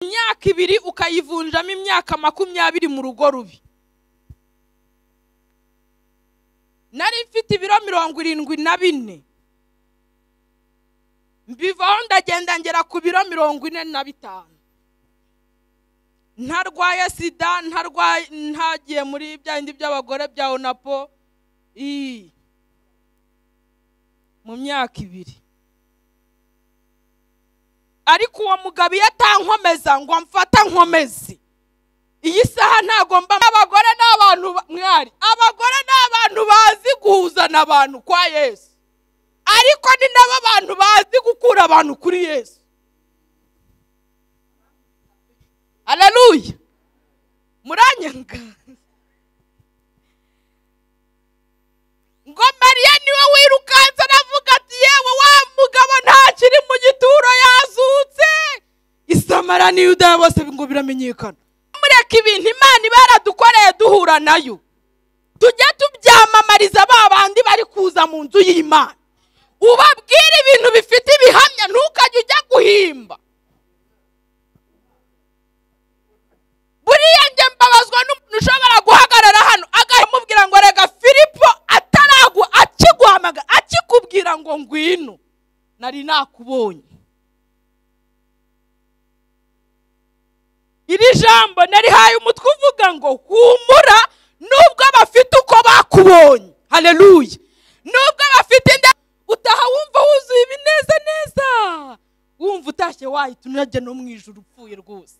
imyaka ibiri ukayivunjamo imyaka makumyabiri mu rugo rubi nari mfite ibiro mirongo irindwi na bine mbivaho ndagenda ngera ku biro mirongo ine na bitanu ntarwaye sida ntarwaye ntagiye muri bya bindi by'abagore bya onapo mu myaka ibiri ariko uwo mugabo iyo atankomeza ngo amfata nkomeze iyi saha ntabwo mba abagore ni abantu mwari abagore ni abantu bazi guhuzana abantu kwa yesu ariko ni nabo bantu bazi gukura abantu kuri yesu hararuya muranyanga ngo mariya niwe wirukanse aravuga ati yewe wa mugabo ntakiri mu gituro yazutse isamara niyo udaya bose ngo biramenyekana mureka ibintu imana iba yaradukoreye duhura nayo tujye tubyamamariza ba bandi bari kuza mu nzu y'imana ubabwire ibintu bifite ibihamya ntukajye ujya guhimba buriya njye mbabazwa n'umuntu ushobora guhagarara hano akamubwira ngo rega filipo ataragu akiguhamagara akikubwira ngo ngwino nari nakubonye iri jambo narihaye umutwe uvuga ngo humura nubwo bafite uko bakubonye hareruye nubwo bafite inda utaha wumva wuzuye ibinezaneza wumva utashye wahita unajya no mu ijoro upfuye rwose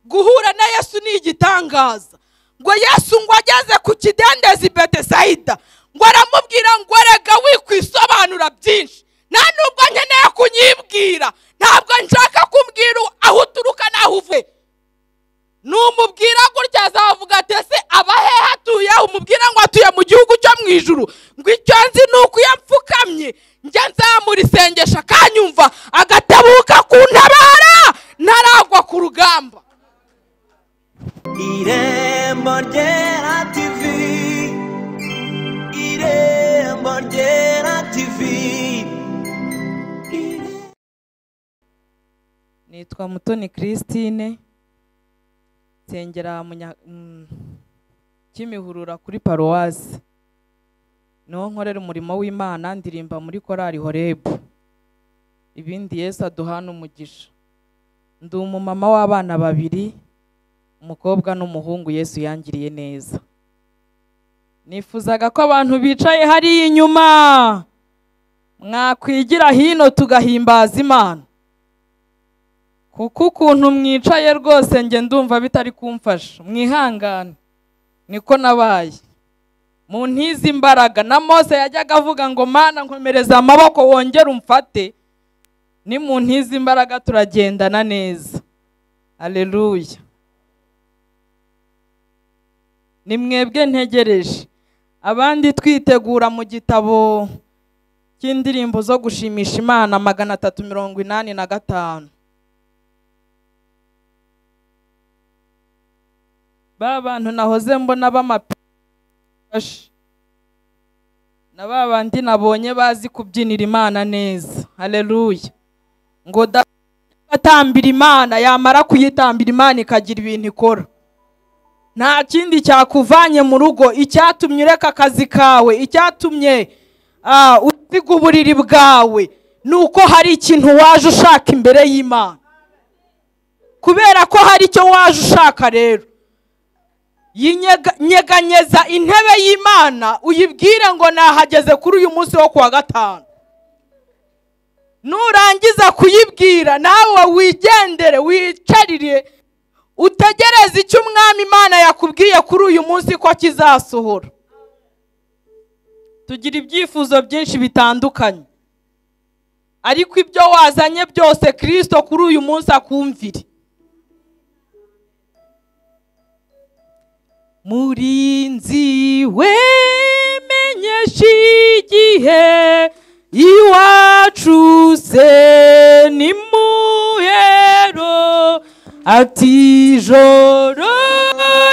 guhura na yesu ni igitangaza ngo yesu ngo ageze ku kidendezi betesayida ngo aramubwira ngo rega wikwisobanura byinshi nta nubwo nkeneye kunyibwira ntabwo nshaka kumbwira aho uturuka n'aho uvuye numubwira gutya azavuga ati ese aba hehe atuye umubwira ngo atuye mu gihugu cyo mu ijuru ngo icyo nzi ni uko iyo mpfukamye njya nzamura isengesho akanyumva agatabuka kuntabara ntaragwa ku rugamba irembo ryera tivi irembo ryera tivi nitwa mutoni christine nsengera munya- mm, kimihurura kuri paruwasi niho nkorera umurimo w'imana ndirimba muri korali horebu ibindi yesu aduhana umugisha ndi umumama w'abana babiri umukobwa n'umuhungu yesu yangiriye neza nifuzaga ko abantu bicaye hariya inyuma mwakwigira hino tugahimbaza imana kuko ukuntu mwicaye rwose njye ndumva bitari kumfasha mwihangane niko nabaye mu ntizi imbaraga na mose yajyaga avuga ngo mana nkomereza amaboko wongere umfate ni mu ntizi imbaraga turagendana neza aleluya ni mwebwe ntegereje abandi twitegura mu gitabo cy'indirimbo zo gushimisha imana magana atatu mirongo inani na gatanu ba bantu nahoze mbona b'amapingu na ba bandi nabonye bazi kubyinira imana neza hareruye ngo datambira imana yamara kuyitambira imana ikagira ibintu ikora nta kindi cyakuvanye mu rugo icyatumye ureka akazi kawe icyatumye ah, usiga uburiri bwawe ni uko hari ikintu waje ushaka imbere y'imana kubera ko hari icyo waje ushaka rero Yinyega- nyeganyeza intebe y'imana uyibwire ngo nahageze kuri uyu munsi wo kuwa gatanu nurangiza kuyibwira nawe wigendere wicarire utegereze icyo umwami imana yakubwiye kuri uyu munsi ko kizasohora tugira ibyifuzo byinshi bitandukanye ariko ibyo wazanye byose kirisito kuri uyu munsi akumvire murinzi wemenyesha igihe iwacu se ni muhero ati ijoro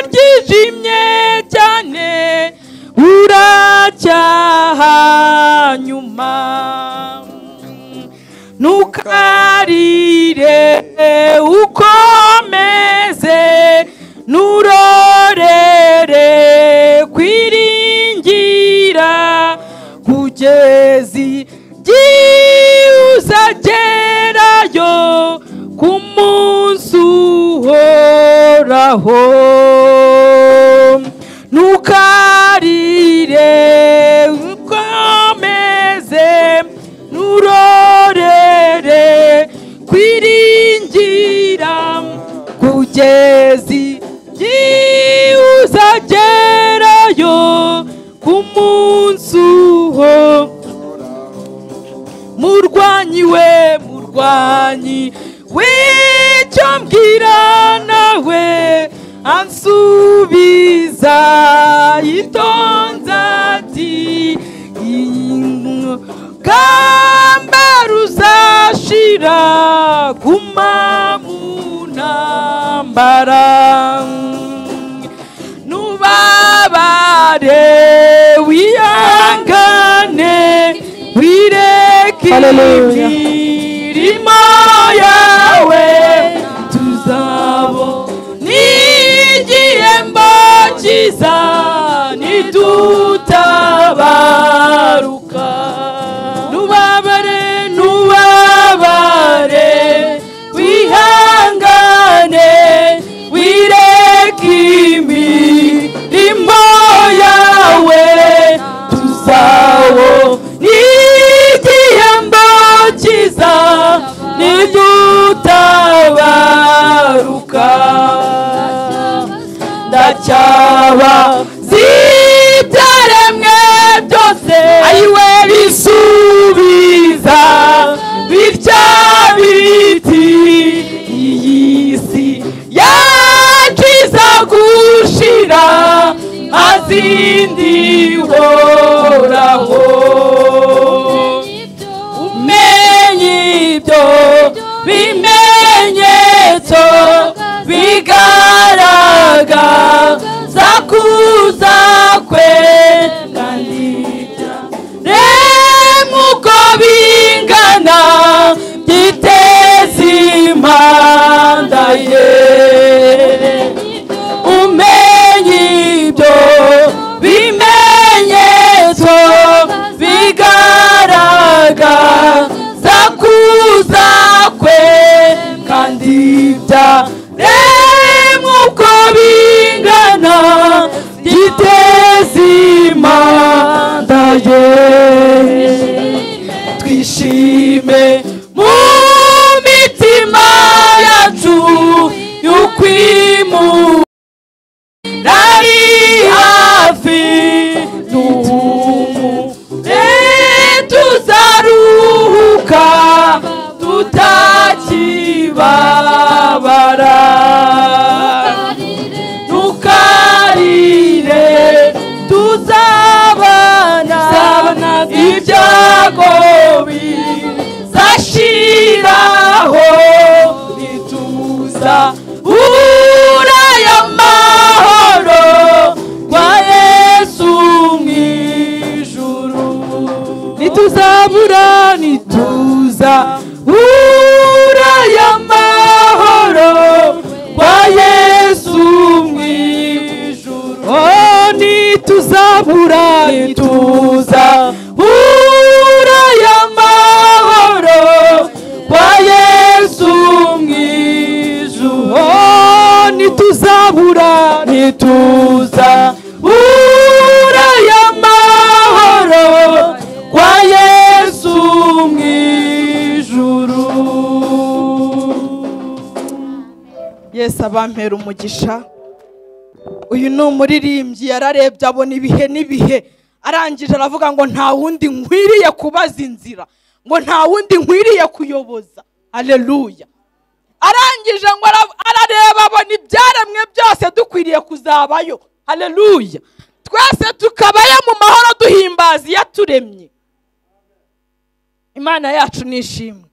ryijimye cyane uracyaha nyuma ntukarire aho ntukarire ukomeze nurorere kwiringira kugezi byihuse agerayo ku munsi uho murwanyi we murwanyi w'icyo mbwira nawe ansubiza yitonze ati ingamba ruzashira guma mu ntambara nubabare wihangane wireke Hallelujah. imirimo yawe tuzabo n'igihembo cyiza nidutabaruka nubabare nubabare wihangane wireke imirimo yawe tuzawo n'igihembo cyiza nidutabaruka ndacyaba zibyaremwe byose ayiwe bisubiza bitya biti iyi si yakiza gushira azindihoraho umenye ibyo bimenyetso bigaragaza kuza kwe kandi remuko bingana byiteze impanda ye umenye ibyo bimenyetso bigaragaza kuza kwe kandi byaremwe uko bingana giteze impanda ye twishime mu mitima yacu y'ukwimu nari hafi n'ubumu tuzaruhuka tutakibabara ntukarire tuzabana ibyago bizashiraho nituza uraya mahoro kwa yesu mw'ijuru nituzabura nituza uraya mahoro kwa yesu mw'ijuru oh, nituzabura nituza uraya mahoro kwa yesu mw'ijuru oh, nituzabura nituza uraya mahoro kwa yesu mw'ijuru yesu abampera umugisha uyu ni umuririmbyi yararebye abona ibihe n'ibihe arangije aravuga ngo nta wundi nkwiriye kubaza inzira ngo nta wundi nkwiriye kuyoboza aleluya arangije ngo ara- arareba abona ibyaremwe byose dukwiriye kuzabayo aleluya twese tukabayo mu mahoro duhimbaza iyo aturemye imana yacu nishimwe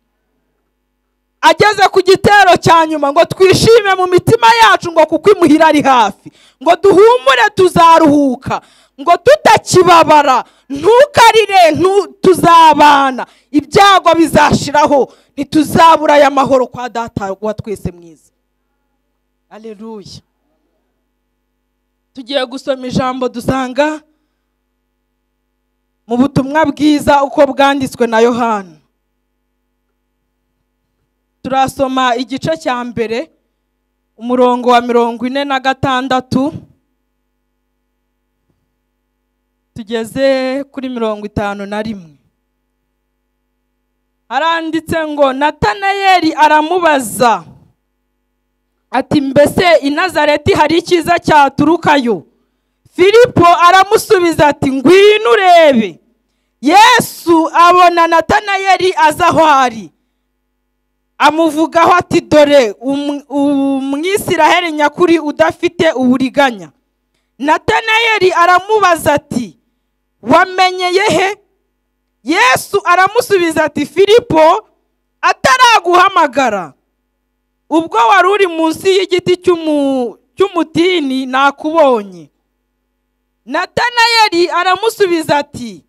ageze ku gitero cya nyuma ngo twishime mu mitima yacu ngo kuko imuhira ari hafi ngo duhumure tuzaruhuka ngo tutakibabara ntukarire ntu- tuzabana ibyago bizashiraho ntituzabura aya mahoro kwa data wa twese mwiza aleluya tugiye gusoma ijambo dusanga mu butumwa bwiza uko bwanditswe na yohana turasoma igice cya mbere umurongo wa mirongo ine na gatandatu tugeze kuri mirongo itanu na rimwe haranditse ngo natanayeli aramubaza ati mbese i nazareti hari icyiza cyaturukayo filipo aramusubiza ati ngwino urebe yesu abona natanayeli aza aho ari amuvugaho ati dore um- umwisiraheli nyakuri udafite uburiganya natanayeli aramubaza ati wamenyeye he yesu aramusubiza ati filipo ataraguhamagara ubwo wari uri munsi y'igiti cy'umu- cy'umutini nakubonye natanayeli aramusubiza ati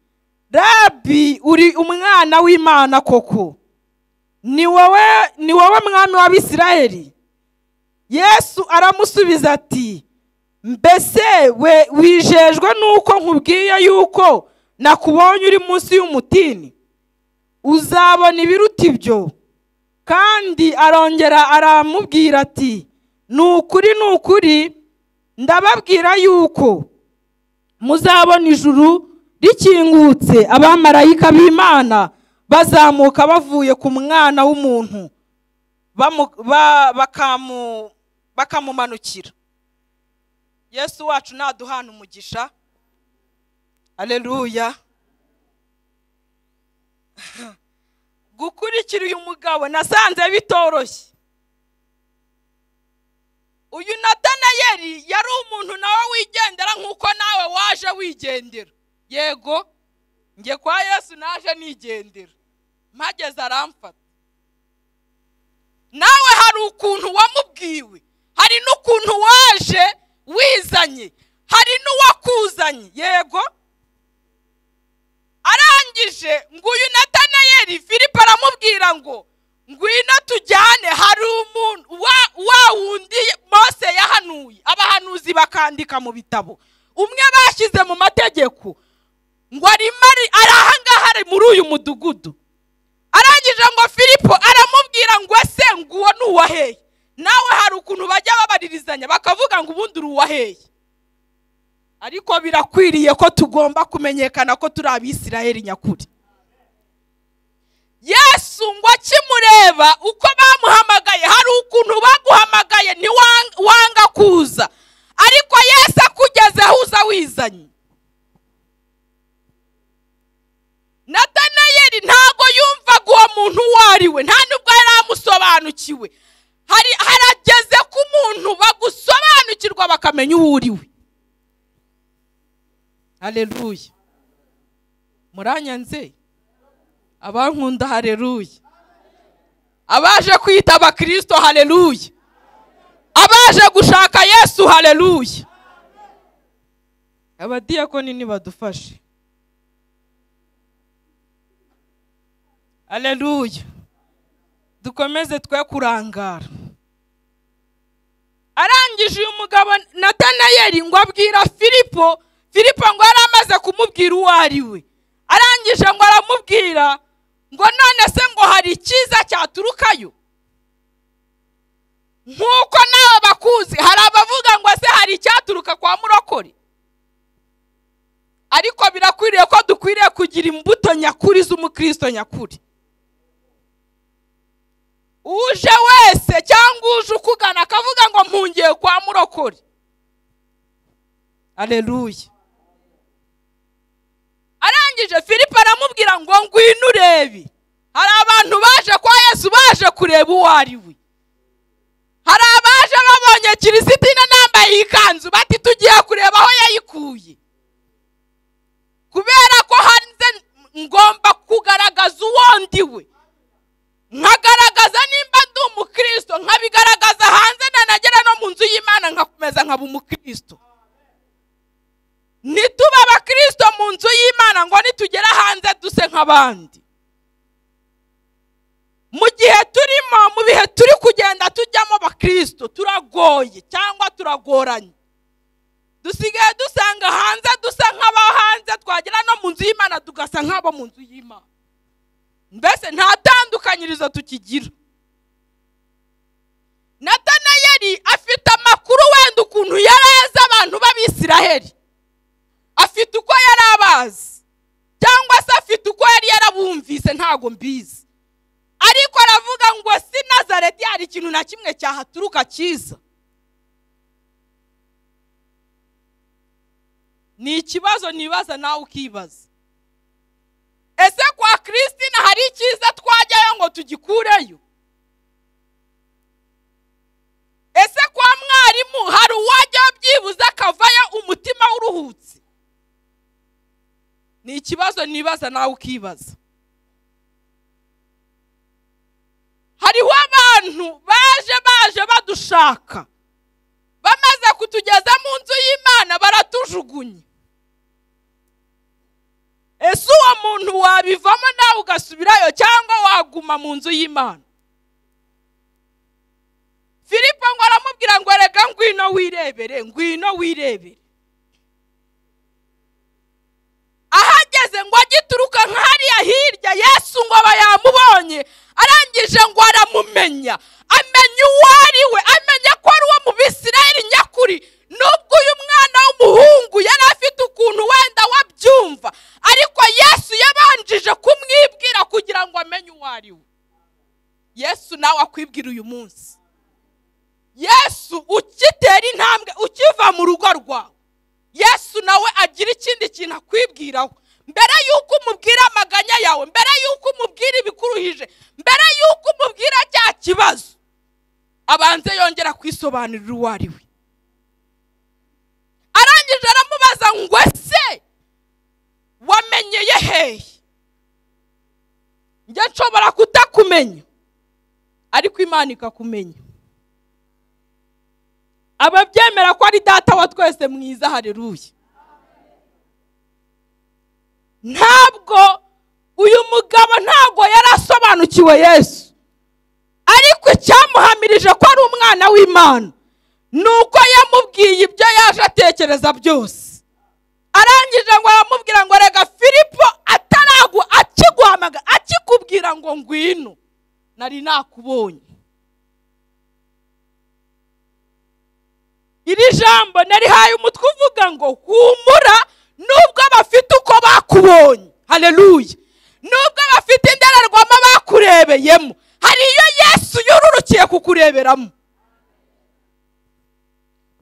rabi uri umwana w'imana koko ni wowe ni wowe mwami w'abisirayeli yesu aramusubiza ati mbese we wijejwe n'uko nkubwiye yuko nakubonye uri munsi y'umutini uzabona ibiruta ibyo kandi arongera aramubwira ati ni ukuri ni ukuri ndababwira yuko muzabona ijuru rikingutse abamarayika b'imana bazamuka bavuye ku mwana w'umuntu bamu- ba- bakamu- bakamumanukira yesu wacu naduhana umugisha aleluya gukurikira uyu mugabo nasanze bitoroshye uyu natanayeli yari umuntu nawe wigendera nk'uko nawe waje wigendera yego njye kwa yesu naje nigendera mpageze aramfata nawe hari ukuntu wamubwiwe hari n'ukuntu waje wizanye hari n'uwakuzanye yego arangije nguyu natanayeli filipo aramubwira ngo ngwino tujyane hari umuntu wa wa wundi mose yahanuye abahanuzi bakandika mu bitabo umwe bashyize mu mategeko ngo arimo ari- ari ahangaha ari muri uyu mudugudu arangije ngo filipo aramubwira ngo ese ngo uwo ni uwaheye nawe hari ukuntu bajya babaririzanya bakavuga ngo ubundi uri uwaheye ariko birakwiriye ko tugomba kumenyekana ko turi abisirayeli nyakuri yesu ngo akimureba uko bamuhamagaye hari ukuntu baguhamagaye ntiwanga kuza ariko yesu akugezeho uza wizanye natanayeli ntabwo yumvaga uwo muntu uwo ari we nta nubwo yari amusobanukiwe hari harageze ku muntu bagusobanukirwa bakamenya uwo uri we hareruye muranyanze abankunda hareruye abaje kwita abakirisito hareruye abaje gushaka yesu hareruye abadiyakoni nibadufashe hareruye dukomeze twe kurangara arangije uyu mugabo natanayeli ngo abwira filipo filipo ngo yari amaze kumubwira uwo ari we arangije ngo aramubwira ngo none se ngo hari icyiza cyaturukayo nk'uko nawe bakuzi hari abavuga ngo se hari icyaturuka kwa murokore ariko birakwiriye ko dukwiriye kugira imbuto nyakuri z'umukristo nyakuri uje wese cyangwa uje ukugana akavuga ngo mpungiye kwa murokore aleluya arangije filipo aramubwira ngo ngwino urebe hari abantu baje kwa yesu baje kureba uwo ari we hari abaje babonye kirisitine nambaye iyi kanzu bati tugiye kureba aho yayikuye kubera ko hanze ngomba kugaragaza uwo ndi we nkagaragaza nimba ndi umukristo nkabigaragaza hanze nanagera no mu nzu y'imana nkakomeza nkaba umukristo ntitube abakristo mu nzu y'imana ngo nitugera hanze duse nk'abandi mu gihe turimo mu bihe turi kugenda tujyamo abakristo turagoye cyangwa turagoranye dusigaye dusanga hanze dusa nk'abo hanze twagera no mu nzu y'imana tugasa nk'abo mu nzu y'imana mbese nta tandukanyirizo tukigira natanayeli afite ntago mbizi ariko aravuga ngo si nazareti hari ikintu na kimwe cyahaturuka cyiza ni ikibazo nibaza nawe ukibaza ese kwa christine hari icyiza twajyayo ngo tugikureyo ese kwa mwarimu hari uwajyayo byibuze akavayo umutima uruhutse ni ikibazo nibaza nawe ukibaza hariho abantu baje baje badushaka bamaze kutugeza mu nzu y'imana baratujugunye ese uwo muntu wabivamo nawe ugasubirayo cyangwa waguma mu nzu y'imana filipo ngo aramubwira ngo reka ngwino wirebere ngwino wirebere ahageze ngo agituruka nka hariya hirya yesu ngo aba yamubonye arangije ngo aramumenya amenya uwo ari we amenya ko ari uwo mu bisirayeli nyakuri nubwo uyu mwana w'umuhungu yari afite ukuntu wenda wabyumva ariko yesu yabanjije kumwibwira kugira ngo amenye uwo ari we yesu nawe akwibwira uyu munsi yesu ukitera intambwe ukiva mu rugo rwawe yesu nawe agira ikindi kintu akwibwiraho mbere y'uko umubwira amaganya yawe mbere y'uko umubwira ibikuruhije mbere y'uko umubwira cya kibazo abanze yongera kwisobanurira uwo ari we arangije aramubaza ngo ese wamenyeye hehe njye nshobora kutakumenya ariko imana ikakumenya ababyemera ko ari data wa twese mwiza hareruye ntabwo uyu mugabo ntabwo yari asobanukiwe yesu ariko icyamuhamirije ko ari umwana w'imana ni uko yamubwiye ibyo yaje atekereza byose arangije ngo aramubwira ngo rega filipo ataragu akiguhamaga akikubwira ngo ngwino nari nakubonye iri jambo narihaye umutwe uvuga ngo humura nubwo bafite uko bakubonye hareruye nubwo bafite indorerwamo bakurebeyemo hari iyo yesu yururukiye kukureberamo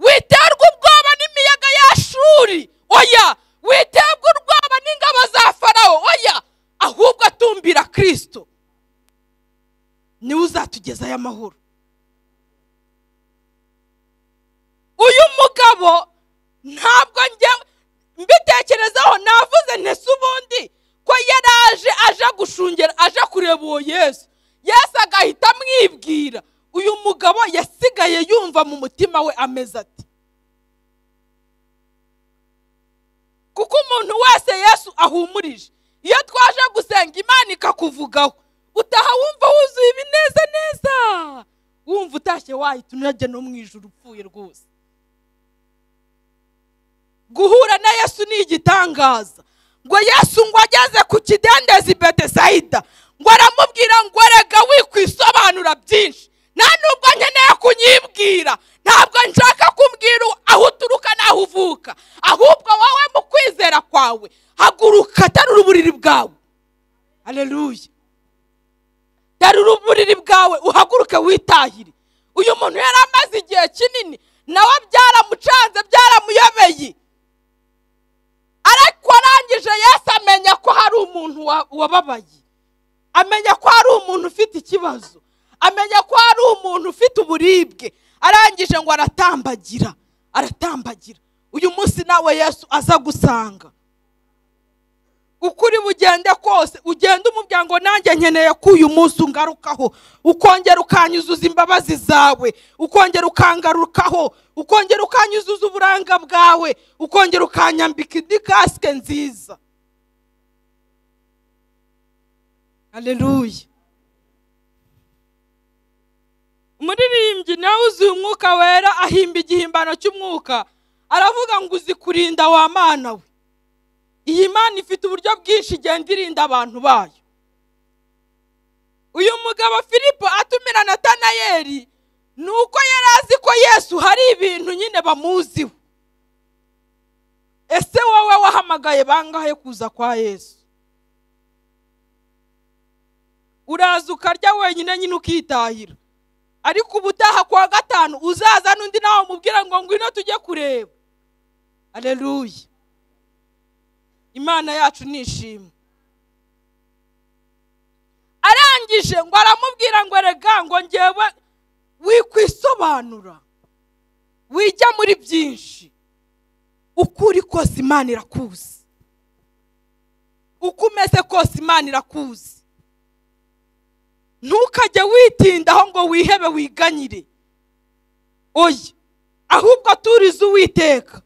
witerwa ubwoba n'imiyaga y'ashuri oya witerwa ubwoba n'ingabo za farawo oya ahubwo atumbira kirisito niwe uzatugezayo amahoro uyu mugabo ntabwo njye mbitekerezaho navuze ntese ubundi ko yari aje aje gushungera aje kureba uwo yesu yesu agahita amwibwira uyu mugabo yasigaye yumva mu mutima we ameze ati kuko umuntu wese yesu ahumurije iyo twaje gusenga imana ikakuvugaho utaha wumva wuzuye ibineza neza wumva utashye wahita unajya no mu ijoro upfuye rwose guhura na yesu ni igitangaza ngo yesu ngo ageze ku kidendezi betesayida ngo aramubwira ngo rega wikwisobanura byinshi nta nubwo nkeneye kunyibwira ntabwo nshaka kumbwira aho uturuka n'aho uvuka ahubwo wowe mu kwizera kwawe haguruka terura uburiri bwawe hareruye terura uburiri bwawe uhaguruke witahire uyu muntu yari amaze igihe kinini nawe byaramucanze byaramuyobeye ariko arangije yesu amenya ko hari umuntu wa- wababaye amenya ko hari umuntu ufite ikibazo amenya ko hari umuntu ufite uburibwe arangije ngo aratambagira aratambagira uyu munsi nawe yesu aza gusanga uko uri bugende kose ugende umubwira ngo nanjye nkeneye ko uyu munsi ungarukaho ukongera ukanyuzuza imbabazi zawe ukongera ukangarukaho ukongera ukanyuzuza uburanga bwawe ukongera ukanyambika indi kasike nziza aleluya umuririmbyi nawe uzuye umwuka wera ahimba igihimbano cy'umwuka aravuga ngo uzi kurinda wa mana we iyi mana ifite uburyo bwinshi igenda irinda abantu bayo uyu mugabo filipo atumira natanayeri ni uko yari azi ko yesu hari ibintu nyine bamuziho ese wowe wahamagaye bangahe kuza kwa yesu uraza ukarya wenyine nyine ukitahira ariko ubutaha kuwa gatanu uzaza n'undi nawe umubwira ngo ngwino tujye kureba aleluya imana yacu nishimwe arangije ngo aramubwira ngo rega ngo ngewe wikwisobanura wijya muri byinshi uko uri kose imana irakuzi uko umeze kose imana irakuzi ntukajye witindaho ngo wihebe wiganyire oya ahubwo turize uwiteka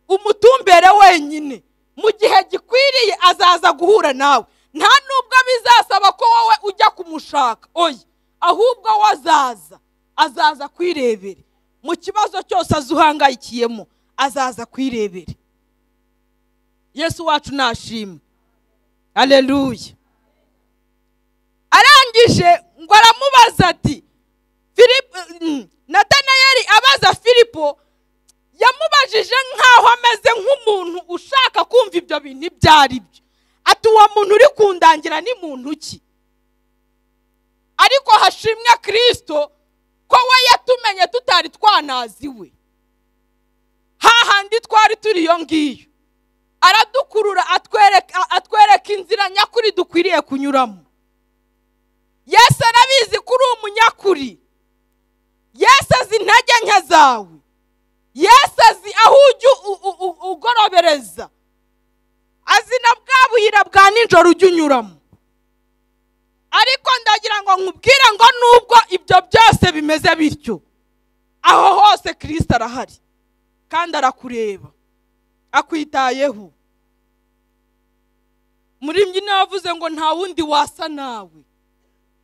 umutumbere wenyine mu gihe gikwiriye azaza guhura nawe nta nubwo bizasaba ko wowe ujya kumushaka oya ahubwo we azaza azaza kwirebere mu kibazo cyose azuhangayikiyemo azaza kwirebere yesu wacu nashimwe aleluya arangije ngo aramubaza ati filipo natanayeli abaza filipo yamubajije nk'aho ameze nk'umuntu ushaka kumva ibyo bintu ibyo ari byo ati uwo muntu uri kundangira ni muntu ki ariko hashimwe kirisito ko we yatumenye tutari twanaziwe hahandi twari turi iyo ngiyo aradukurura atwereka atwereka inzira nyakuri dukwiriye kunyuramo yesu arabizi ko uri umunyakuri yesu azi intege nke zawe yesu azi aho ujya u- u- u- ugorobereza azi na bwa buyira bwa nijoro ujya unyuramo ariko ndagira ngo nkubwire ngo nubwo ibyo byose bimeze bityo aho hose kirisita arahari kandi arakureba akwitayeho muri mbyino yavuze ngo nta wundi wasa nawe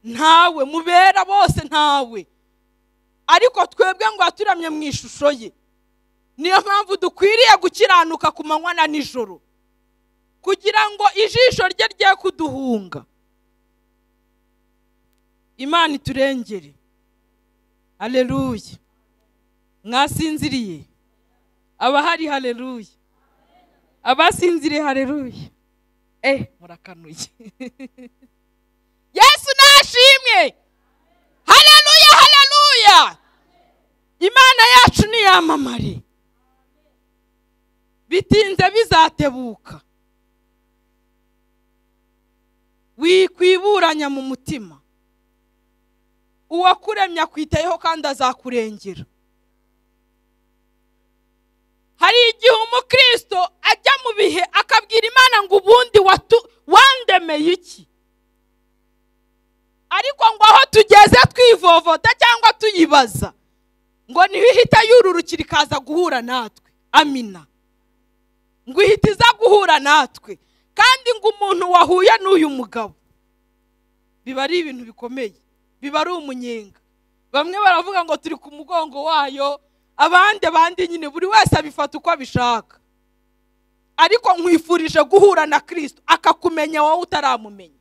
ntawe mubera bose ntawe ariko twebwe ngo yaturamye mu ishusho ye niyo mpamvu dukwiriye gukiranuka ku manywa na nijoro kugira ngo ijisho rye rye kuduhunga imana iturengere haleluya mwasinziriye abahari haleluya abasinziriye haleluya eh murakanuye yesu nashimwe haleluya haleluya imana yacu niyamamare bitinze bizatebuka wikwiburanya mu mutima uwakuremye akwitayeho kandi azakurengera hari igihe umukristo ajya mu bihe akabwira imana ngo ubundi watu- wandemeye iki ariko ngo aho tugeze twivovota cyangwa tuyibaza ngo niho ihita yururukira ikaza guhura natwe amina ngo ihita iza guhura natwe kandi ngo umuntu wahuye n'uyu mugabo biba ari ibintu bikomeye biba ari umunyenga bamwe baravuga ngo turi ku mugongo wayo abandi abandi nyine buri wese abifata uko abishaka ariko nkwifurije guhura na kirisito akakumenya wowe utaramumenya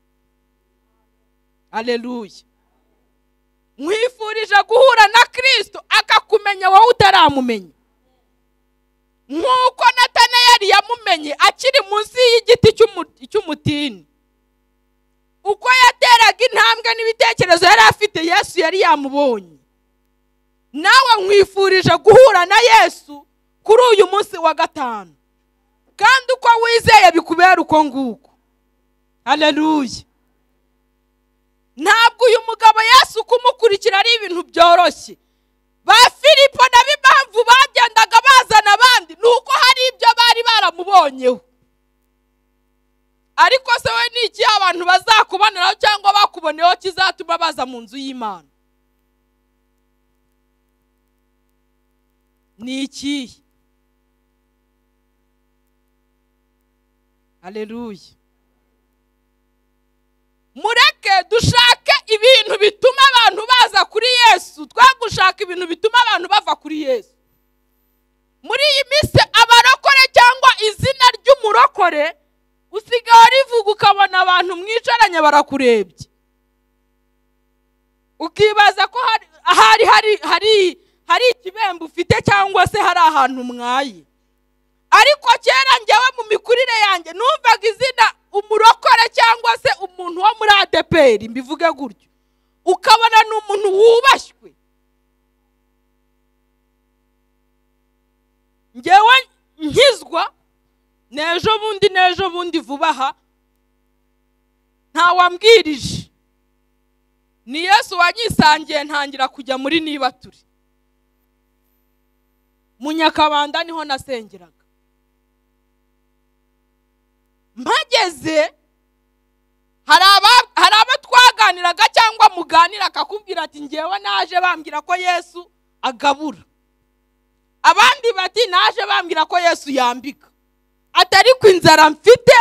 aleluya nkwifurije guhura na kirisito akakumenya wowe utaramumenya nk'uko natanayeli yamumenye akiri munsi y'igiti cy'umu- cy'umutini uko yateraga intambwe n'ibitekerezo yari afite yesu yari yamubonye nawe nkwifurije guhura na yesu kuri uyu munsi wa gatanu kandi uko wizeye bikubera uko nguko haleluya ntabwo uyu mugabo yesu kumukurikira ari ibintu byoroshye ba filipo na b'impamvu bagendaga bazana abandi ni uko hari ibyo bari baramubonyeho ariko se we ni iki abantu bazakuboneraho cyangwa bakuboneyeho kizatuma baza mu nzu y'imana ni ikihe aleluya mureke dushake ibintu bituma abantu baza kuri yesu twe gushaka ibintu bituma abantu bava kuri yesu muri iyi minsi abarokore cyangwa izina ry'umurokore usigaye rivuga ukabona abantu mwicaranye barakurebye ukibaza ko hari ahari hari hari hari ikibembe ufite cyangwa se hari ahantu mwaye ariko kera njyewe mu mikurire yanjye numvaga izina umurokore cyangwa se umuntu wo muri adeperi mbivuge gutyo ukabona ni umuntu wubashywe ngewe nkizwa n'ejo bundi n'ejo bundi vuba aha ntawambwirije ni yesu wanyisangiye ntangira kujya muri niba turi mu nyakabanda niho nasengeraga mpageze hari aba- hari abo twaganiraga cyangwa muganira akakubwira ati ngewe naje bambwira ko yesu agabura abandi bati naje bambwira ko yesu yambika ati ariko inzara mfite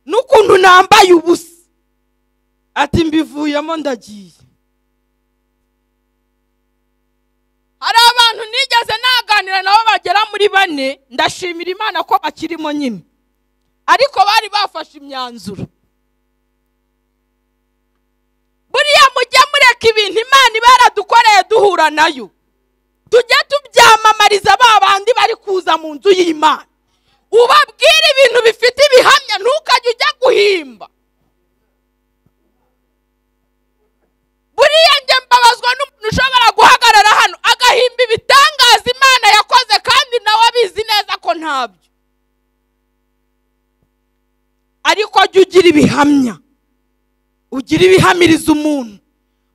n'ukuntu nambaye ubusa ati mbivuyemo ndagiye hari abantu nigeze naganira nabo bagera muri bane ndashimira imana ko bakirimo nyine ariko bari bafashe imyanzuro buriya mujye mureka ibintu imana iba yaradukoreye duhura nayo tujye tubyamamariza ba bandi bari kuza mu nzu y'imana ubabwire ibintu bifite ibihamya ntukajye ujya guhimba buriya njye mbabazwa n'umuntu ushobora guhagarara hano agahimba ibitangaza imana yakoze kandi nawe abizi neza ko ntabyo ariko jya ugira ibihamya ugira ibihamiriza umuntu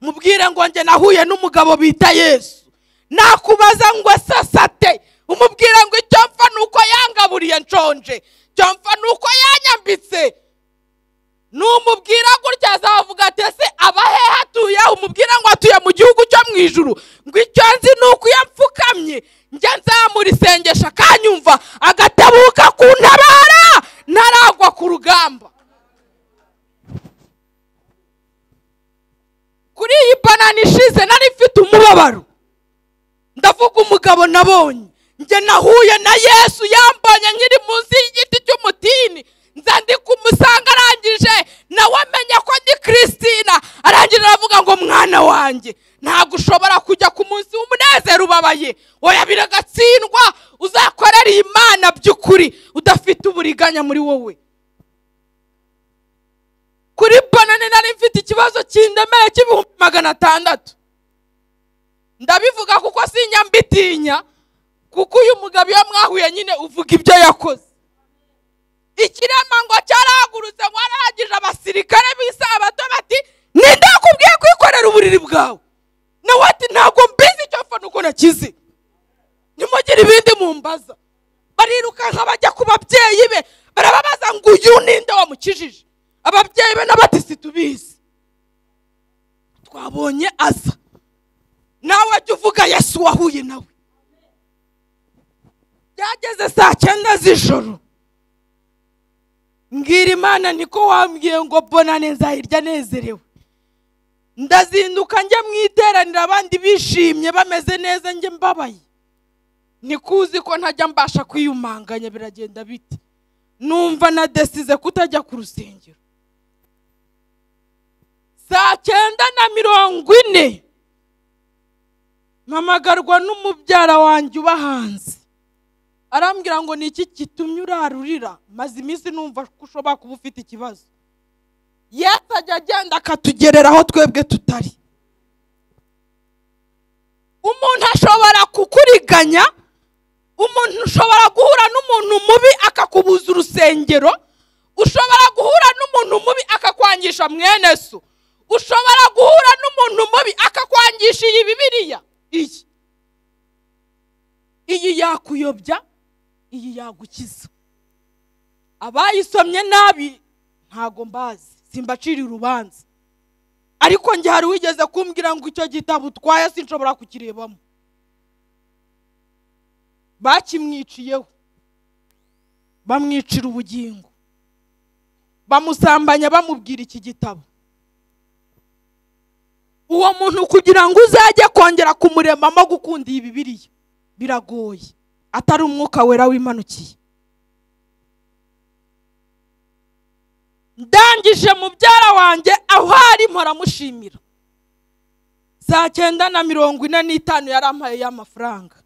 mubwire ngo njye nahuye n'umugabo bita yesu nakubaza ngo ese asate umubwire ngo icyo mpfa ni uko yangaburiye nshonje icyo mpfa ni uko yanyambitse numubwira gutya azavuga ati ese aba hehe atuye umubwira ngo atuye mu gihugu cyo mu ijuru ngo icyo nzi ni uko iyo mpfukamye njya nzamura isengesho akanyumva agatabuka kuntabara ntaragwa ku rugamba kuri iyi banana ishize nari mfite umubabaro ndavuga umugabo nabonye njye nahuye na yesu yambonye nkiri munsi y'igiti cy'umutini nza ndi kumusanga arangije nawe amenye ko ndi christina arangije aravuga ngo mwana wanjye ntabwo ushobora kujya ku munsi w'umunezero ubabaye oya biragatsindwa uzakorere iyi mana by'ukuri udafite uburiganya muri wowe kuri banane nari mfite ikibazo kindemeye cy'ibihumbi magana atandatu ndabivuga kuko sinya mbitinya kuko uyu mugabo iyo mwahuye nyine uvuga ibyo yakoze ikirema ngo cyarahagurutse ngo arahagije abasirikare b'isabato bati ninde wakubwiye kwikorera uburiri bwawe nawe ati ntabwo mbizi icyo mfana uko nakize nimugire ibindi mumbaza barirukanka bajya ku babyeyi be barababaza ngo uyu ninde wamukijije ababyeyi be n'abati situbizi twabonye aza nawe jya uvuga yesu wahuye nawe byageze saa cyenda z'ijoro mbwira imana niko wambwiye ngo bonane nzahirya nezerewe ndazinduka njya mu iteraniro abandi bishimye bameze neza njye mbabaye nikuzi ko ntajya mbasha kwiyumanganya biragenda bite numva nadesize kutajya ku rusengero saa cyenda na mirongo ine mpamagarwa n'umubyara wanjye uba hanze arambwira ngo ni iki gitumye urarurira maze iminsi numva ko ushobora kuba ufite ikibazo yesu ajya agenda akatugerera aho twebwe tutari umuntu ashobora kukuriganya umuntu ushobora guhura n'umuntu mubi akakubuza urusengero ushobora guhura n'umuntu mubi akakwangisha mwene so ushobora guhura n'umuntu mubi akakwangisha iyi bibiriya iyi iyi yakuyobya iyi yagukiza abayisomye nabi ntago mbazi simbacira urubanza ariko njye hari wigeze kumbwira ngo icyo gitabo utwaye sinshobora kukirebamo bakimwiciyeho bamwicira ubugingo bamusambanya bamubwira iki gitabo uwo muntu kugira ngo uzajye kongera kumuremamo gukunda iyi bibiriya biragoye atari umwuka wera wimanukiye ndangije mubyara wanjye aho ari mpora saa cyenda na mirongo ine n'itanu yarampaye y'amafaranga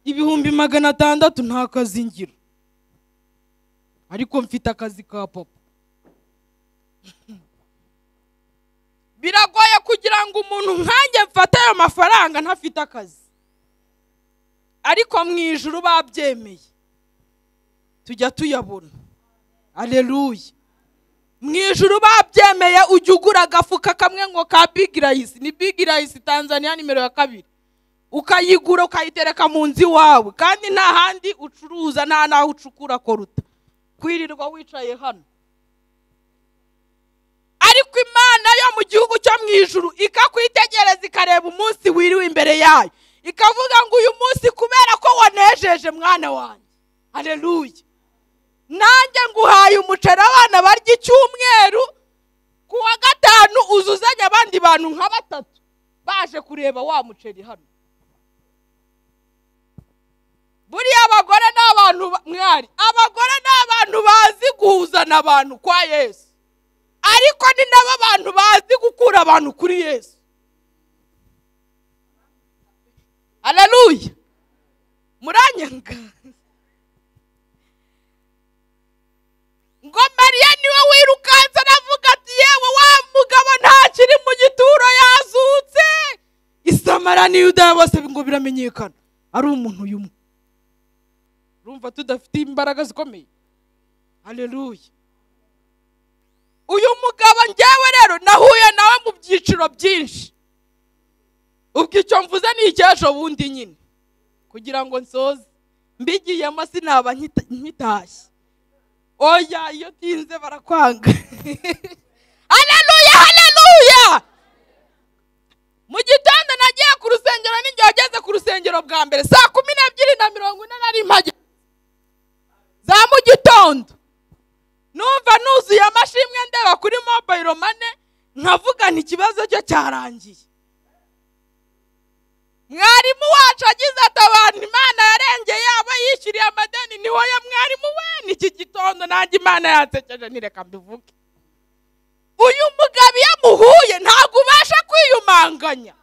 ibihumbi magana atandatu nta kazi ngira ariko mfite akazi ka papa biragoye kugira ngo umuntu nkanjye mfate ayo mafaranga ntafite akazi ariko mu ijoro babyemeye tujya tuyabona aleluya mu ijoro babyemeye ujya ugura agafuka kamwe ngo ka big rice ni big rice tanzania nimero ya kabiri ukayigura ukayitereka mu nzu iwawe kandi nta handi ucuruza nta n'aho ucukura koruta kwirirwa wicaye hano ariko imana yo mu gihugu cyo mu ijuru ikakwitegereza ikareba umunsi wiriwe imbere yayo ikavuga ngo uyu munsi kubera ko wanejeje mwana wanjye hareruye nanjye nguhaye umuceri abana barya icyumweru ku wa gatanu uzuzanye abandi bantu nka batatu baje kureba wa muceri hano buriya abagore ni abantu ba- mwari abagore ni abantu bazi guhuzana abantu kwa yesu ariko ni nabo bantu bazi gukura abantu kuri yesu haleluya muranyanga ngo mariya niwe wirukanse anavuga ati yewe wa mugabo ntakiri mu gituro yazutse isamara n'iyo udaya bose ngo biramenyekana ari umuntu y'umwe urumva tudafite imbaraga zikomeye haleluya uyu mugabo njyewe rero nahuye nawe mu byiciro byinshi ubwo icyo mvuze ni icy'ejo bundi nyine kugira ngo nsoze mbigiyemo sinaba nkita- nkitashye oya iyo tinze barakwanga haleluya haleluya mu gitondo nagiye ku rusengero n'igihe wageze ku rusengero bwa mbere saa kumi n'ebyiri na mirongo ine nari mpage za mu gitondo numva nuzuye amashimwe ndeba kuri mobayiro mane nkavugana ikibazo cyo cyarangiye mwarimu wacu agize ati abantu imana yarengeye abo yishyuriye amadeni ni wowe mwarimu we n'iki gitondo nanjye imana yansekeje ntireka mbivuge uyu mugabo iyo amuhuye ntabwo ubasha kwiyumanganya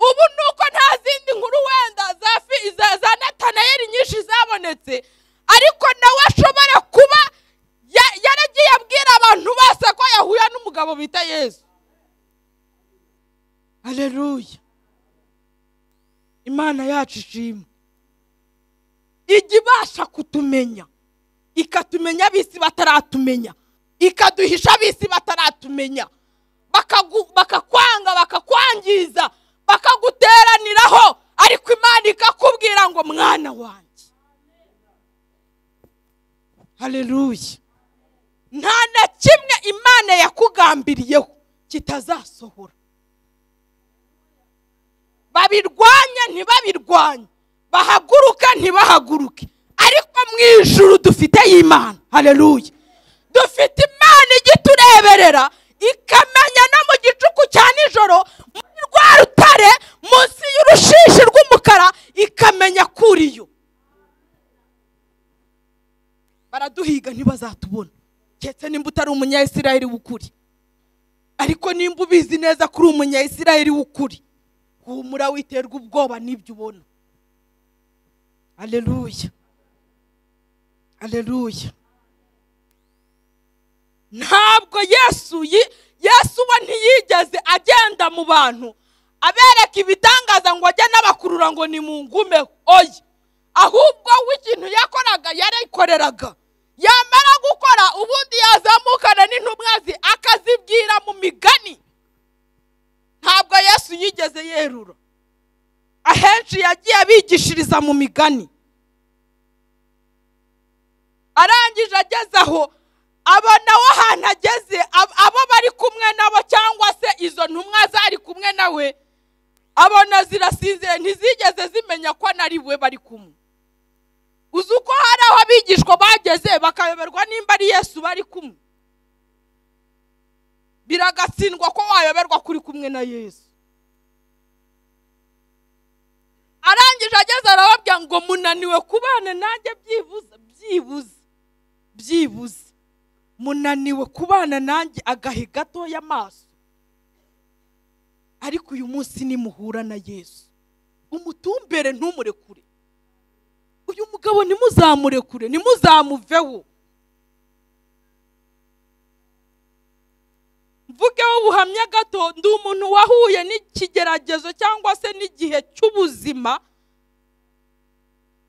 ubu ni uko nta zindi nkuru wenda za fi- za- za natanayeli nyinshi zabonetse ariko nawe ashobora kuba ya- yaragiye abwira abantu bose ko yahuye n'umugabo bita yesu aleluya imana yacu ishimwe ijya ibasha kutumenya ikatumenya ab'isi bataratumenya ikaduhisha ab'isi bataratumenya Bakagu- bakakwanga bakakwangiza bakaguteraniraho ariko imana ikakubwira ngo mwana wanjye haleluya nta na kimwe imana yakugambiriyeho kitazasohora babirwanye ntibabirwanye bahaguruka ntibahaguruke ariko mu ijuru dufiteyo imana hareruye dufite imana ijya itureberera ikamenya no mu gicuku cya nijoro muri rwa rutare munsi y'urushishi rw'umukara ikamenya ko uriyo baraduhiga ntibazatubona keretse nimba utari umunyayisirayeli w'ukuri ariko nimba ubizi neza ko uri umunyayisirayeli w'ukuri humura witerwa ubwoba n'ibyo ubona aleluya aleluya ntabwo yesu yi- yesu we ntiyigeze agenda mu bantu abereka ibitangaza ngo ajye n'abakurura ngo ni mu ngume oya ahubwo we ikintu yakoraga yarikoreraga yamara gukora ubundi yazamukana n'intumwa ze akazibwira mu migani ntabwo yesu yigeze yerura ahenshi yagiye abigishiriza mu migani arangije ageze aho abona aho ahantu ageze ab- abo bari kumwe nabo cyangwa se izo ntumwa zari kumwe nawe abona zirasinzire ntizigeze zimenya ko nari we bari kumwe uzi uko hari aho abigishwa bageze bakayoberwa nimba ari yesu bari kumwe biragatsindwa ko wayoberwa kuri kumwe na yesu arangije ageze arababwira ngo munaniwe kubana nanjye byibuze byibuze byibuze munaniwe kubana nanjye agahe gatoya amaso ariko uyu munsi nimuhura na yesu umutumbere ntumurekure uyu mugabo ntimuzamurekure ntimuzamuveho mvugeho ubuhamya gato ndi umuntu wahuye n'ikigeragezo cyangwa se n'igihe cy'ubuzima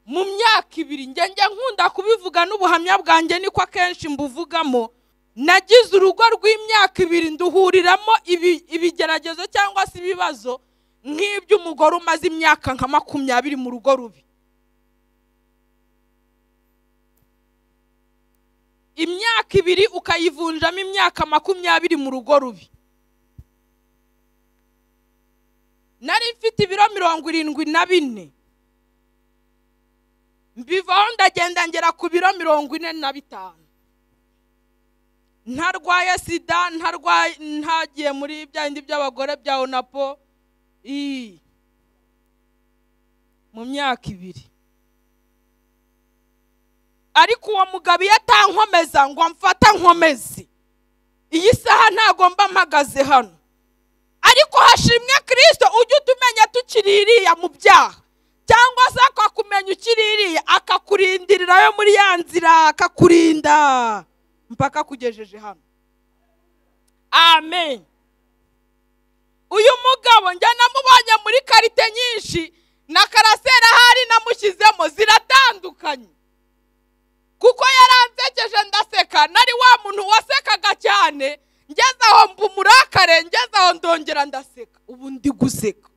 mu myaka ibiri ngenge nkunda kubivuga n'ubuhamya bwanjye niko akenshi mbuvugamo nagize urugo rw'imyaka ibiri nduhuriramo ibi- ibigeragezo cyangwa se ibibazo nk'iby'umugore umaze imyaka nka makumyabiri mu rugo rubi imyaka ibiri ukayivunjamo imyaka makumyabiri mu rugo rubi nari mfite ibiro mirongo irindwi na bine mbivaho ndagenda ngera ku biro mirongo ine na bitanu ntarwaye sida ntarwaye ntagiye muri bya bindi by'abagore bya onapo ii. mu myaka ibiri ariko uwo mugabo iyo atankomeza ngo amfata nkomeze iyi saha ntago mba mpagaze hano ariko hashimwe kirisito ujye utumenya tukiri iriya mu byaha cyangwa se akakumenya ukiri iriya akakurindirira yo muri ya nzira akakurinda mpaka akugejeje hano amen uyu mugabo njya namubonye muri karite nyinshi na karasera ahari namushyizemo ziratandukanye kuko yaransekeje ndaseka nari wa muntu wasekaga cyane ngeze aho mba umurakare ngeze aho ndongera ndaseka ubu ndi guseka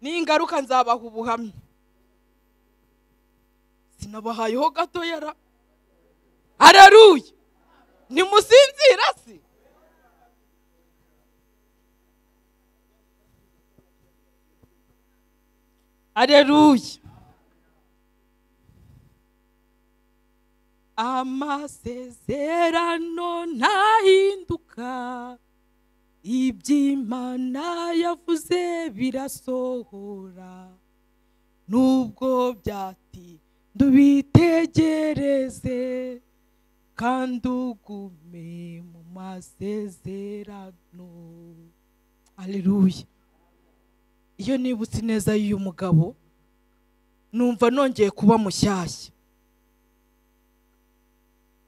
n'ingaruka nzabaha ubuhamya sinabahayeho gato yara araruye nimusinzira se areruye amasezerano ntahinduka iby'imana yavuze birasohora nubwo byatinda ubitegereze kandi ugume mu masezerano aleluya iyo nibutse ineza y'uyu mugabo numva nongeye kuba mushyashya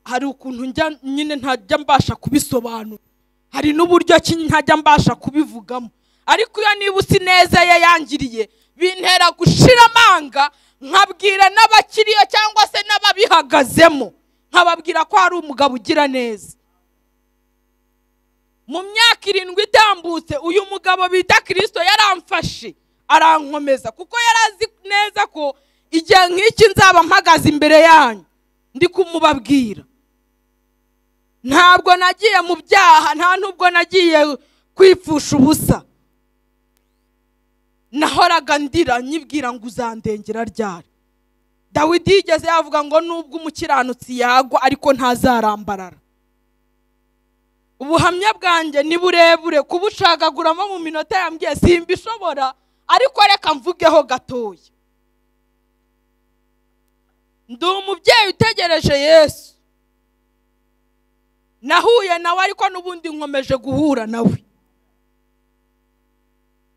hari ukuntu njya nyine ntajya mbasha kubisobanura hari n'uburyo ki ntajya mbasha kubivugamo ariko iyo nibutse ineza ye yangiriye bintera gushira amanga nkabwira n'abakiriyo cyangwa se n'ababihagazemo nkababwira ko hari umugabo ugira neza mu myaka irindwi itambutse uyu mugabo bita kirisito yaramfashe arankomeza kuko yari azi neza ko igihe nk'iki nzaba mpagaze imbere yanyu ndi kumubabwira ntabwo nagiye mu byaha nta n'ubwo nagiye kwipfusha ubusa nahoraga ndira nyibwira ngo uzandengera ryari dawidi yigeze yavuga ngo nubwo umukiranutsi yagwa ariko ntazarambarara ubuhamya bwanjye ni burebure kubucagaguramo mu minota yambwiye simbishobora ariko reka mvugeho gatoya ndi umubyeyi utegereje yesu nahuye nawe ariko n'ubundi nkomeje guhura nawe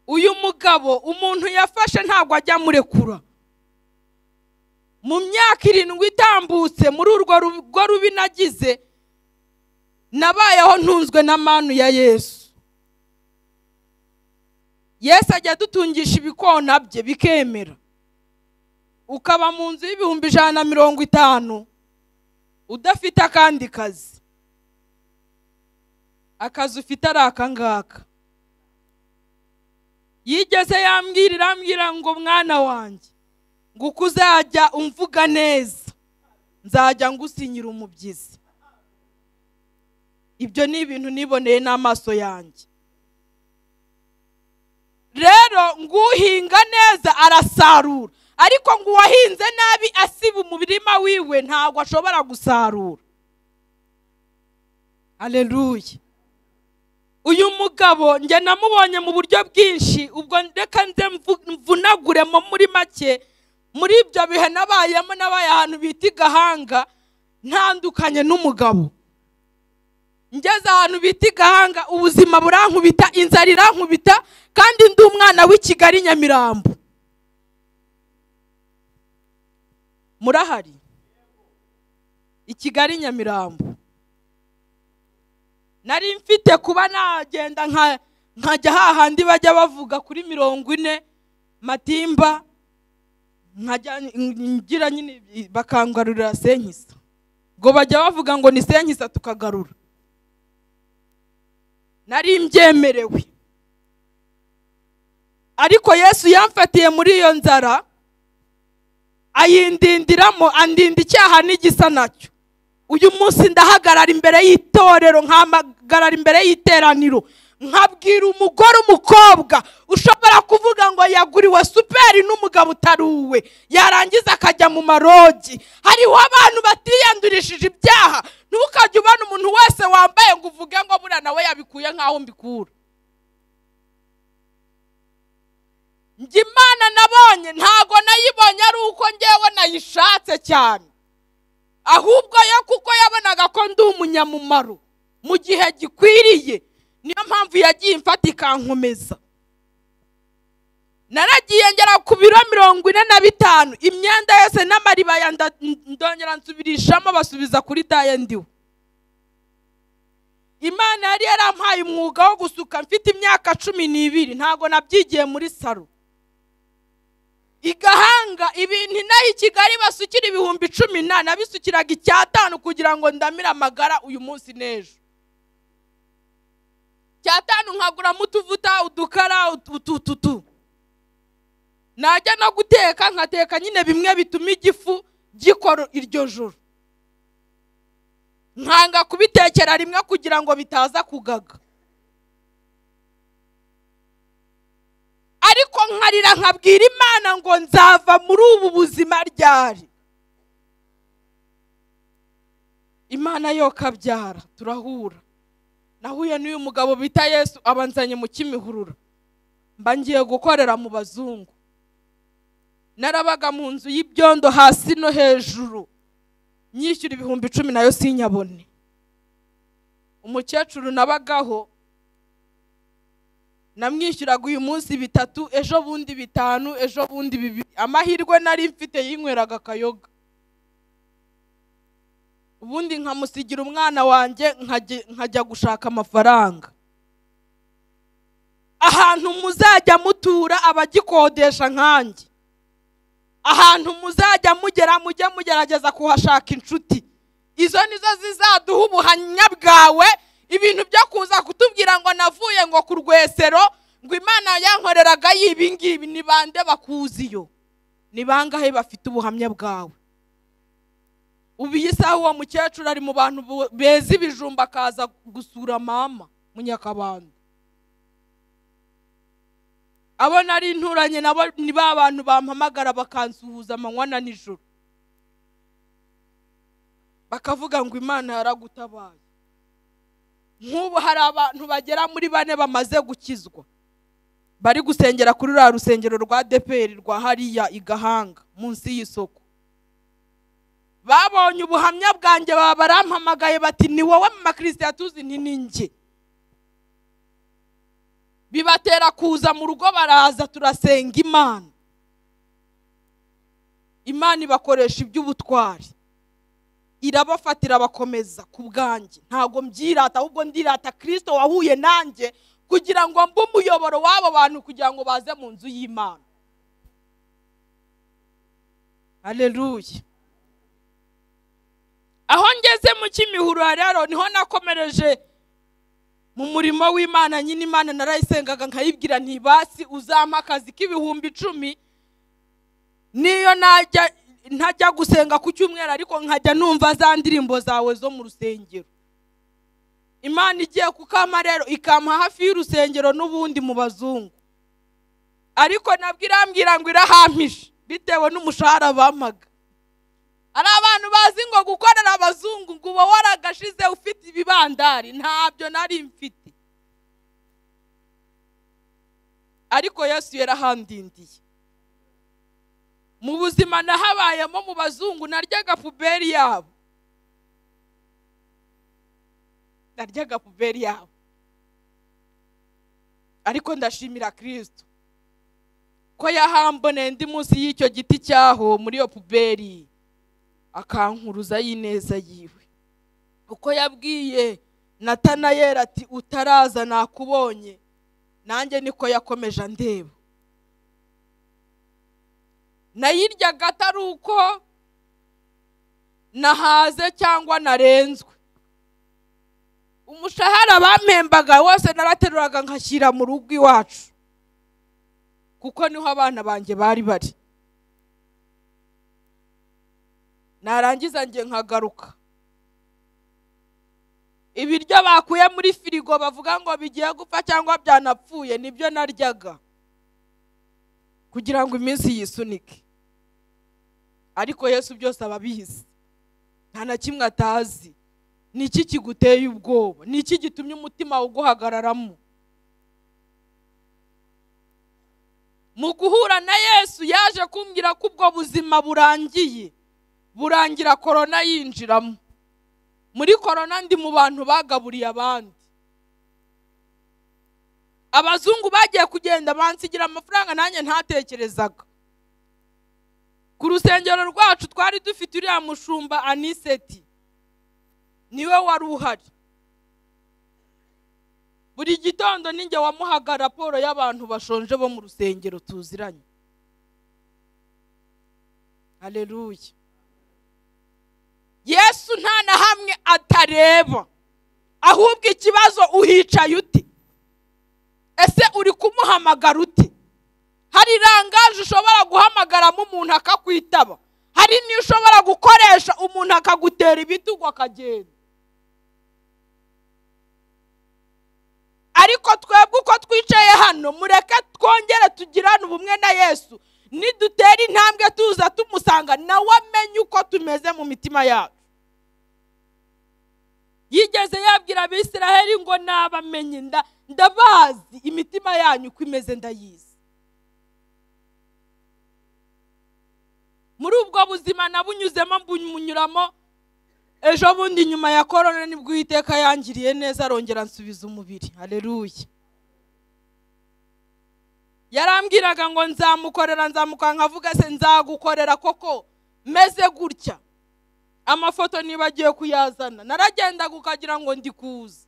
uyu mugabo umuntu yafashe ntabwo ajya amurekura mu myaka irindwi itambutse muri urwo rugo rubi nagize nabayeho ntunzwe na manu ya yesu yesu ajya adutungisha ibikona bye bikemera ukaba mu nzu y'ibihumbi ijana na mirongo itanu udafite akandi kazi akazi ufite ari aka ngaka yigeze yambwira irambwira ngo mwana wanjye ngo uko uzajya umvuga neza nzajya ngusinyira umubyizi ibyo ni ibintu niboneye n'amaso yanjye rero nguhinga neza arasarura ariko ngo uwahinze nabi asiba umurima wiwe ntabwo ashobora gusarura aleluya uyu mugabo njye namubonye mu buryo bwinshi ubwo reka nze mvu- mvunaguremo muri make muri ibyo bihe nabayemo nabaye ahantu bita i gahanga ntandukanye n'umugabo ngeze ahantu bita i gahanga ubuzima burankubita inzara irankubita kandi ndi umwana w'i kigali nyamirambo murahari i kigali nyamirambo nari mfite kuba nagenda nka nkajya hahandi bajya bavuga kuri mirongo ine matimba nkajya ngira nyine bakangarurira senkisa ngo bajya bavuga ngo ni senkisa tukagarura nari mbyemerewe ariko yesu yamfatiye muri iyo nzara ayindindiramo andinda icyaha n'igisa nacyo uyu munsi ndahagarara imbere y'itorero nkahagarara imbere y'iteraniro nkabwira umugore umukobwa ushobora kuvuga ngo yaguriwe superi n'umugabo utari uwe yarangiza akajya mu marogi hariho abantu batiyandurishije ibyaha ntukajye ubona umuntu wese wambaye ngo uvuge ngo buriya nawe yabikuye nk'aho mbikura njye imana nabonye ntago nayibonye ari uko ngewe nayishatse cyane ahubwo yo kuko yabonaga ko ndi umunyamumaro mu gihe gikwiriye niyo mpamvu yagiye imfata ikankomeza naragiye ngera ku biro mirongo ine na bitanu imyenda yose n'amaribaya nda- ndongera nsubirishamo basubiza kuri daye ndiwe imana yari yarampaye umwuga wo gusuka mfite imyaka cumi n'ibiri ntago nabyigiye muri salo igahanga ibintu inaha i kigali basukira ibihumbi cumi na nabisukiraga icyatanu kugira ngo ndamire amagara uyu munsi n'ejo icyatanu nkaguramo utuvuta udukara utututu najya no guteka nkateka nyine bimwe bituma igifu gikora iryo joro nkanga kubitekera rimwe kugira ngo bitaza kugaga ariko nkarira nkabwira imana ngo nzava muri ubu buzima ryari imana yo kabyara turahura nahuye n'uyu mugabo bita yesu abanzanye mu kimihurura mba ngiye gukorera mu bazungu narabaga mu nzu y'ibyondo hasi no hejuru nyishyura ibihumbi icumi nayo sinyabone umukecuru nabagaho namwishyuraga uyu munsi bitatu ejo bundi bitanu ejo bundi bibiri amahirwe nari mfite yinyweraga akayoga ubundi nkamusigira umwana wanjye nkajya- nkajya gushaka amafaranga ahantu muzajya mutura abagikodesha nkanjye ahantu muzajya mugera mujye mugerageza kuhashaka inshuti izo nizo zizaduha ubuhamya bwawe ibintu byo kuza kutubwira ngo navuye ngo ku rwesero ngo imana yankoreraga ibi ngibi ni bande bakuziyo ni bangahe bafite ubuhamya bwawe ubu iyi saha uwo mukecuru ari mu bantu bu- beza ibijumba akaza gusura mama mu nyakabanda abo nari nturanye nabo ni ba bantu bampamagara bakansuhuza amanywa na nijoro bakavuga ngo imana yaragutabaye nk'ubu hari abantu bagera muri bane bamaze gukizwa bari gusengera kuri ruriya rusengero rwa deperi rwa hariya i gahanga munsi y'isoko babonye ubuhamya bwanjye baba barampamagaye bati ni wowe mu makirisitiya tuzi nti ni njye bibatera kuza mu rugo baraza turasenga imana imana ibakoresha iby'ubutwari irabafatira bakomeza ku bwanjye ntabwo mbyirata ahubwo ndirata kirisito wahuye nanjye kugira ngo mbe umuyoboro w'abo bantu kugira ngo baze mu nzu y'imana aleluya aho ngeze mu kimihurura rero niho nakomereje mu murimo w'imana nyine imana narayisengaga nkayibwira ntibasi uzampa akazi k'ibihumbi icumi niyo najya ntajya gusenga ku cyumweru ariko nkajya numva za ndirimbo zawe zo mu rusengero imana igiye kukampa rero ikampa hafi y'urusengero n'ubundi mu bazungu ariko nabwo irambwira ngo irahampije bitewe n'umushahara bampaga hari abantu bazi ngo gukorera abazungu ngo uba waragashize ufite ibibandari ntabyo nari mfite ariko yesu yarahandindiye mu buzima nahabayemo mu bazungu naryaga puberi yabo naryaga puberi yabo ariko ndashimira kirisito ko yahamboneye ndi munsi y'icyo giti cyaho muri iyo puberi akankuruza y'ineza yiwe uko yabwiye natanayeri ati utaraza nakubonye nanjye niko yakomeje andeba nayiryaga atari uko nahaze cyangwa narenzwe umushahara bampembaga wose narateruraga nkashyira mu rugo iwacu kuko niho abana banjye bari bari narangiza njye nkagaruka ibiryo bakuye muri firigo bavuga ngo bigiye gupfa cyangwa byanapfuye nibyo naryaga kugira ngo iminsi yisunike ariko yesu byose aba abizi nta na kimwe atazi ni iki kiguteye ubwoba ni iki gitumye umutima uguhagararamo mu guhura na yesu yaje kumbwira ko ubwo buzima burangiye burangira korona yinjiramo muri korona ndi mu bantu bagaburiye abandi abazungu bagiye kugenda bansigira amafaranga nanjye ntatekerezaga ku rusengero rwacu twari dufite uriya mushumba aniseti niwe wari uhari buri gitondo ninjye wamuhaga raporo y'abantu bashonje bo mu rusengero tuziranye hareruye yesu nta na hamwe atareba ahubwo ikibazo uhicaye uti ese uri kumuhamagara uti hari irangaje ushobora guhamagaramo umuntu akakwitaba hari n'iyo ushobora gukoresha umuntu akagutera ibitugu akagenda ariko twebwe uko twicaye hano mureke twongere tugirane ubumwe na yesu nidutera intambwe tuza tumusanga nawe amenye uko tumeze mu mitima yacu yigeze yabwira abisiraheli ngo nabamenye nda ndabazi imitima yanyu uko imeze ndayizi muri ubwo buzima nabunyuzemo mbunyuramo ejo bundi nyuma ya korona nibwo uwiteka yangiriye neza arongera ansubiza umubiri hareruye yarambwiraga ngo nzamukorera nzamukorera nkavuga se nzagukorera koko meze gutya amafoto nibagiwe kuyazana naragendaga ukagira ngo ndi kuza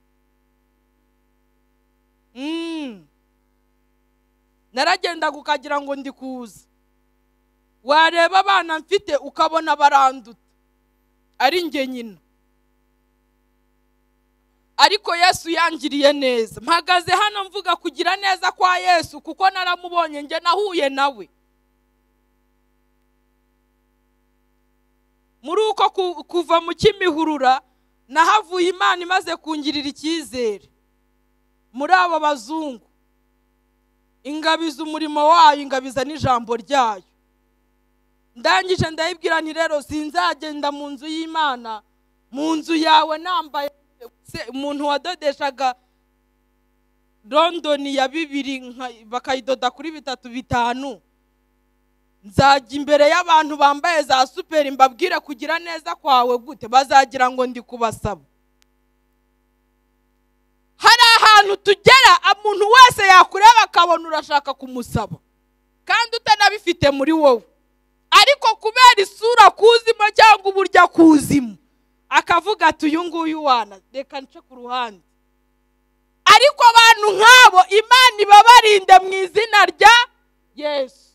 Mm. naragendaga ukagira ngo ndi kuza wareba abana mfite ukabona baranduta ari njye nyina ariko yesu yangiriye neza mpagaze hano mvuga kugira neza kwa yesu kuko naramubonye njye nahuye nawe muri uko ku- kuva mu kimihurura nahavuye imana imaze kungirira icyizere muri abo bazungu ingabiza umurimo wayo ingabiza n'ijambo ryayo ndangije ndayibwira nti rero sinzagenda mu nzu y'imana mu nzu yawe nambaye se umuntu wadodeshaga londoni ya bibiri nka- bakayidoda kuri bitatu bitanu nzajya imbere y'abantu bambaye za superi mbabwire kugira neza kwawe gute bazagira ngo ndi kubasaba hari ahantu tugera umuntu wese yakureba akabona urashaka kumusaba kandi utanabifite muri wowe ariko kubera isura kuzimo cyangwa uburyo akuzimo akavuga ati uyu nguyu wana reka nce ku ruhande ariko abantu nk'abo imana ibabarinde mu izina rya yesu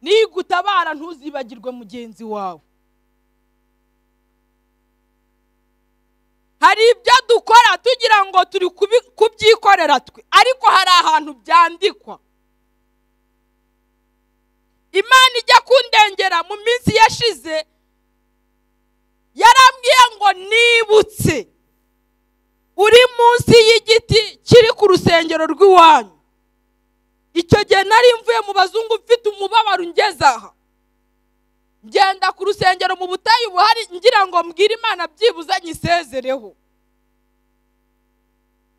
nigutabara ntuzibagirwe mugenzi wawe hari ibyo dukora tugira ngo turi kubi- kubyikorera twe ariko hari ahantu byandikwa imana ijya kundengera mu minsi yashize yarambwiye ngo nibutse uri munsi y'igiti kiri ku rusengero rw'iwanyu icyo gihe nari mvuye mu bazungu mfite umubabaro ungeze aha ngenda ku rusengero mu butayu buhari ngira ngo mbwire imana byibuze nyisezereho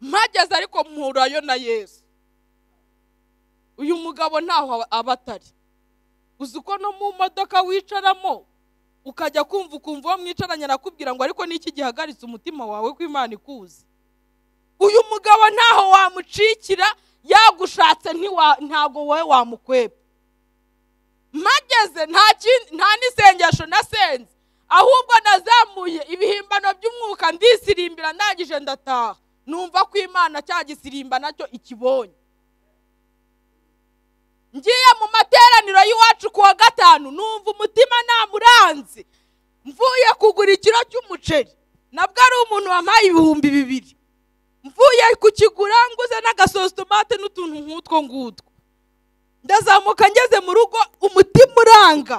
mpageze ariko mpurayo na yesu uyu mugabo ntaho aba atari uzi uko no mu modoka wicaramo ukajya kumva ukumva uwo mwicaranye arakubwira ngo ariko niki gihagaritse umutima wawe ko imana ikuzi uyu mugabo ntaho wamucikira yagushatse ntiwa- ntago wowe wamukweba mpageze nta kindi- nta n'isengesho nasenze ahubwo nazamuye ibihimbano by'umwuka ndisirimbira ndangije ndataha numva ko imana cya gisirimba nacyo ikibonye ngiye mu materaniro y'iwacu ku wa gatanu numva umutima namuranze mvuye kugura ikiro cy'umuceri nabwo ari umuntu wampaye ibihumbi bibiri mvuye kukigura nguze n'agasositomate n'utuntu nk'utwo ngutwo ndazamuka ngeze mu rugo umutima uranga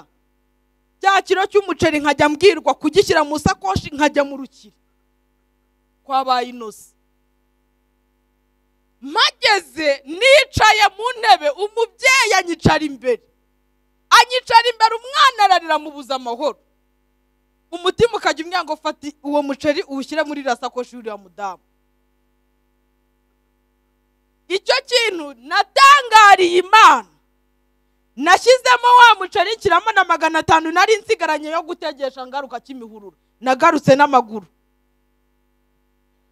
cya kiro cy'umuceri nkajya mbwirwa kugishyira mu sakoshi nkajya mu rukiri kwabaye inoze mpageze nicaye mu ntebe umubyeyi anyicara imbere anyicara imbere umwana ararira amubuza amahoro umutima ukajya umwango ufata uwo muceri uwushyire muri iriya sakoshi y'uriya mudamu icyo kintu natangariye imana nashyizemo wa muceri nshyiramo na magana atanu nari nsigaranye yo gutegesha ngaruka cy'imihururu nagarutse n'amaguru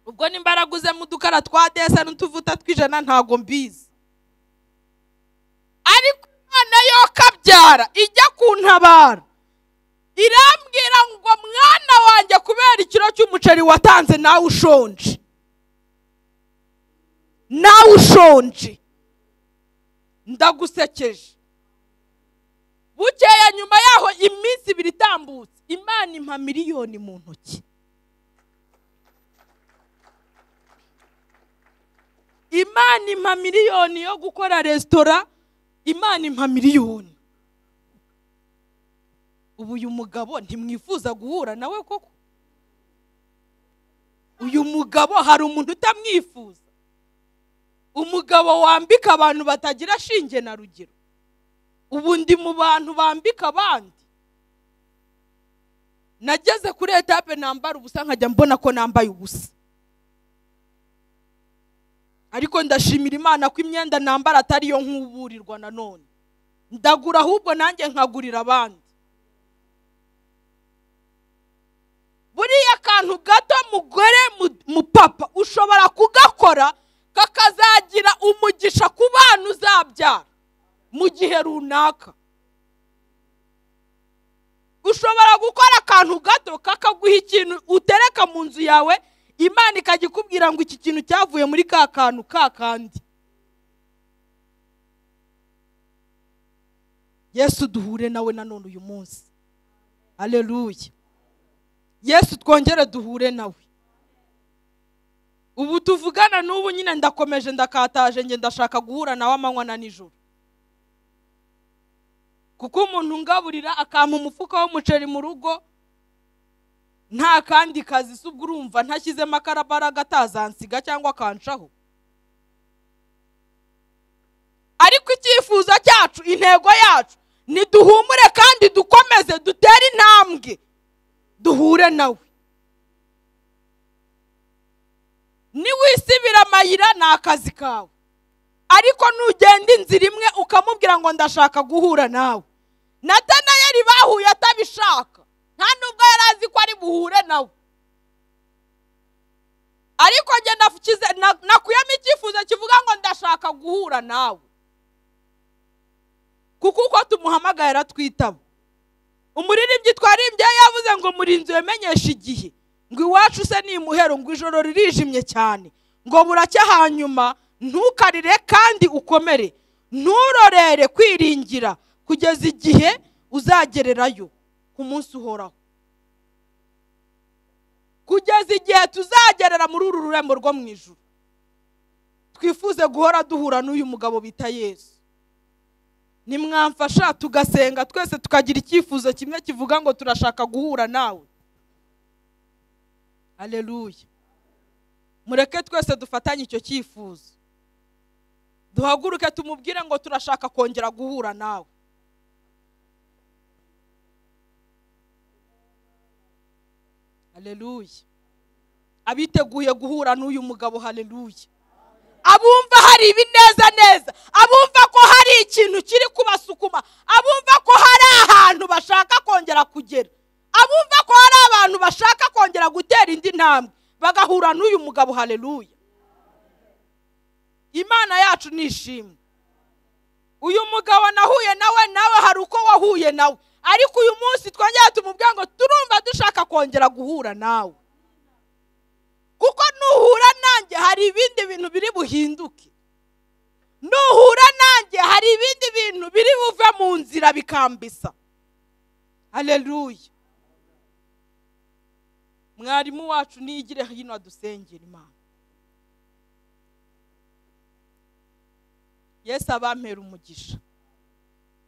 ubwo nimbaraga uzemo udukara twa desa n'utuvuta tw'ijana ntago mbizi ariko imana yo kabyara ijya kuntabara irambwira ngo mwana wanjye kubera ikiro cy'umuceri watanze nawe ushonje nawe ushonje ndagusekeje bukeya nyuma yaho iminsi ibiri itambutse imana impa miliyoni mu ntoki imana impa miliyoni yo gukora resitora imana impa miliyoni ubu uyu mugabo ntimwifuza guhura nawe koko uyu mugabo hari umuntu utamwifuza umugabo wambika abantu batagira shinge na rugero ubu ndi mu bantu bambika abandi nageze kuri etape nambara ubusa nkajya mbona ko nambaye ubusa ariko ndashimira imana ko imyenda nambara atari yo nk'uburirwa nanone ndagura ahubwo nanjye nkagurira abandi buriya akantu gato mugore mupapa ushobora kugakora kakazagira umugisha ku bana uzabyara mu gihe runaka ushobora gukora akantu gato kakaguha ikintu utereka mu nzu yawe imana ikajya ikubwira ngo iki kintu cyavuye muri ka kantu ka kandi yesu duhure nawe nanone uyu munsi aleluya yesu twongere duhure nawe ubu tuvugana n'ubu nyine ndakomeje ndakataje njye ndashaka guhura nawe amanywa na nijoro kuko umuntu ungaburira akampa umufuka w'umuceri mu rugo nta kandi kazi si ubwo urumva ntashyizemo akarabaraga atazansiga cyangwa akancaho ariko icyifuzo cyacu intego yacu ni duhumure kandi dukomeze dutere intambwe duhure nawe niwisibira amayira ni akazi kawe ariko nugenda inzira imwe ukamubwira ngo ndashaka guhura nawe natanayeri bahuye atabishaka nta nubwo yari azi ko ari buhure nawe ariko njye nakuyemo icyifuzo kivuga ngo ndashaka guhura nawe kuko uko tumuhamagaye aratwitaba umuririmbyi twarimbye yavuze ngo murinzi wemenyesha igihe ngo iwacu se ni imuhero ngo ijoro ririjimye cyane ngo buracya hanyuma ntukarire kandi ukomere nturorere kwiringira kugeza igihe uzagererayo ku munsi uhoraho kugeza igihe tuzagerera muri uru rurembo rwo mu ijoro twifuze guhora duhura n'uyu mugabo bita yesu nimwamfasha tugasenga twese tukagira icyifuzo kimwe kivuga ngo turashaka guhura nawe aleluya mureke twese dufatanye icyo cyifuzo duhaguruke tumubwire ngo turashaka kongera guhura nawe haleluya abiteguye guhura n'uyu mugabo haleluya abumva hari ibineza neza abumva ko hari ikintu kiri kubasukuma abumva ko hari ahantu bashaka kongera kugera abumva ko hari abantu bashaka kongera gutera indi ntambwe bagahura n'uyu mugabo haleluya imana yacu nishimwe uyu mugabo nahuye nawe nawe hari uko wahuye nawe ariko uyu munsi twongera tumubwira ngo turumva dushaka kongera guhura nawe kuko nuhura nanjye hari ibindi bintu biri buhinduke nuhura nanjye hari ibindi bintu biri buve mu nzira bikambisa hareruye mwarimu wacu niyigire hino adusengera imana yesu abampera umugisha